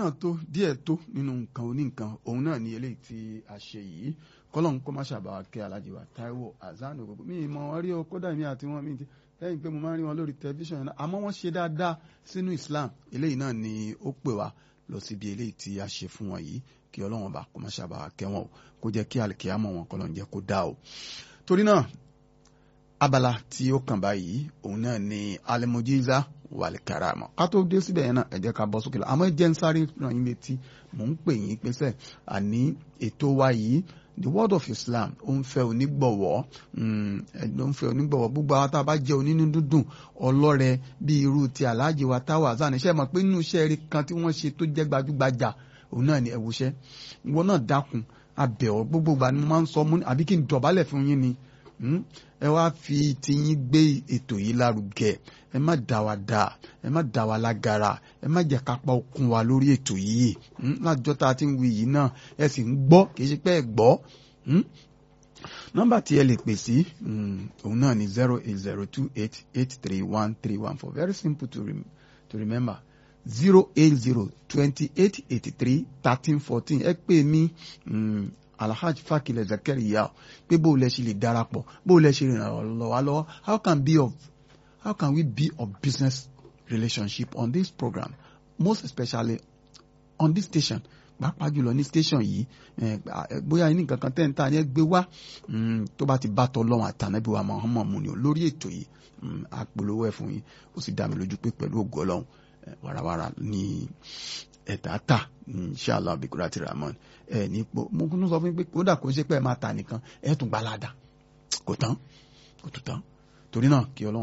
náà tó díẹ̀ tó nínú nǹkan oníǹkan òun náà ní eléyìí tí a ṣe yìí kọ́lọ́n kó má ṣàbàwà kẹ́ alájí wa Táíwò Azanu gbogbo mi mọ wọn rí o kódà mi àti wọn mi ti lẹ́yìn pé mo máa ń rí wọn lórí tẹlifíṣàn náà àmọ́ wọ́n ṣe dáadáa sínú Islam eléyìí náà ni ó pè wá lọ síbi eléyìí tí a ṣe fún wọn yìí kí Ọlọ́run bá kó má ṣàbàwà kẹ́ wọn o kó jẹ́ kí àlìkíyàmọ̀ wọn kọ́lọ́n jẹ́ kó dá o torí náà abala tí ó kàn báyìí òun náà ni alimojiza wàlìkàràmọ ká tó dé síbẹ̀ yẹn náà ẹ jẹ́ ká bọ́ sókè lọ àmọ́ ẹ jẹ́ ń sáré ràn yín létí mò ń pè yín pẹ́sẹ́ àní ètò wa yìí the word of Islam ó ń fẹ́ onígbọ̀wọ́ ó ń fẹ́ onígbọ̀wọ́ gbogbo àwọn tá a bá jẹ́ onínú dúdùn ọlọ́rẹ bíi irú ti aláàjì wa táwa azan iṣẹ́ mọ̀ pé nínú iṣẹ́ rí kan tí wọ́n ṣe tó jẹ́ gbajúgbajà òun náà ni ẹ̀wùṣẹ́ ìwọ náà dákun abẹ̀wọ̀ gbogbo ìgbà ni mo máa ń sọ mú àbí kí n dọ̀bálẹ̀ fún yín ni ẹ wá fi tiyín gbé ètò yìí lárugẹ ẹ má dá wa dá ẹ má dá wa lágara ẹ má jẹ́ kápá okun wa lórí ètò yìí lájọ tá a ti ń wí yìí náà ẹ sì ń gbọ́ kì í ṣe pé ẹ gbọ́ nọ́mbà tí ẹ lè pè sí òun náà ni zero eight zero two eight eight three one three one four very simple to, rem to remember zero eight zero twenty eight eighty three thirteen fourteen ẹ pè mí alhaji fakilẹ zakariya pé bó lẹ ṣe lè darapọ̀ bó lẹ ṣe rìn lọ́wọ́ lọ́wọ́ how can be of how can we be of business relationship on this program most especially on this station pàápàá jùlọ ní station yìí bóyá ní nǹkan kan tẹ́ ń ta ni ẹ gbé wá tó bá ti bá tọ́ lọ́wọ́ àtànábí wa Muhammad mu ni lórí ètò yìí àpolówó ẹ̀ fún yín ó sì dá mi lójú pé pẹ̀lú ògo Ọlọ́run warawara ní ẹ̀dá tà inshallah bikurati rahman ẹ̀ ní ipò mo kún sọ fún yín pé kódà kó ṣe pé ẹ máa ta nìkan ẹ̀ tún gbalada kò tán kò tún tán torí náà kí Ọlọ́run.